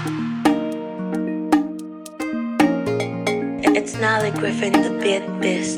It's Nolly Griffin, the bit beast.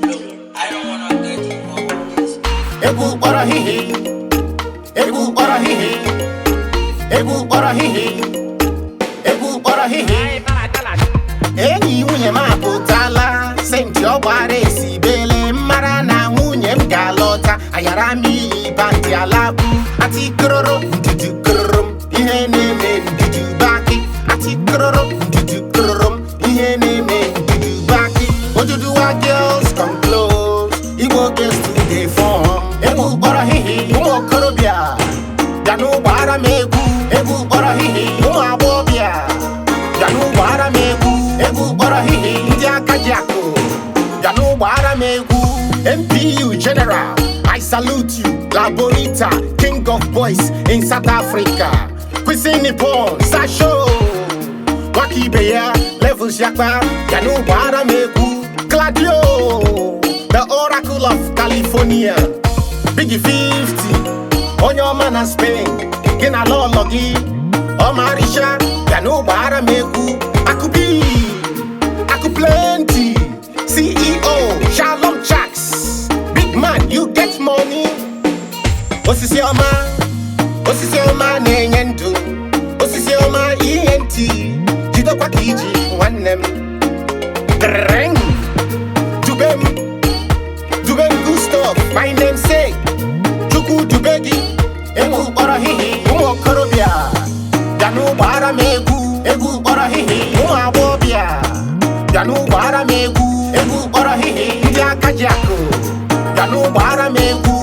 egwu kpọrọ hihi egwu kpọrọ hihi egwu kpọrọ hihi egwu kpọrọ hihi enyi nwunye m apụtala senti ọ gbara esi bele mara na nwunye m ga-alọta ayara m iyi bandị alakpu atikororo ndudu kororo m ihe na-eme ndudu baki atikororo ndudu kororo m ihe na-eme ndudu baki oduduwa girls come close igbo girls to dey form egwu kpọrọ hihi ụmụ okorobịa bịa n'ụgbọ ara m egwu egwu kpọrọ hihi ụmụ agbọghọbịa bịa n'ụgbọ ara m egwu egwu kpọrọ hihi ndị aka ji akụ bịa n'ụgbọ ara m egwu mpu general i salute you la bonita king of boys in south africa kwisi nippon sasho nwaka ibe ya levels yakpa bịa n'ụgbọ ara m egwu gladio the oracle of california bigi 50 onye ọma na spain gị na lọlọ gị ọmarịcha bịa n'ụgbọ ara m egwu akụbi akụ plenty ceo shalom chaks big man you get money osisi ọma osisi ọma na-enye ndụ osisi ọma ihe ntị jidekwa ka iji nwanne m Dreng. dube m dube m gustav my name say chukwu dube gị egwu kpọrọ hihi ụmụ okorobịa bịa n'ụgbọ ara m egwu egwu kpọrọ hihi ụmụ agbọghọbịa bịa n'ụgbọ ara m egwu egwu kpọrọ hihi ndị aka ji akụ bịa n'ụgbọ ara m egwu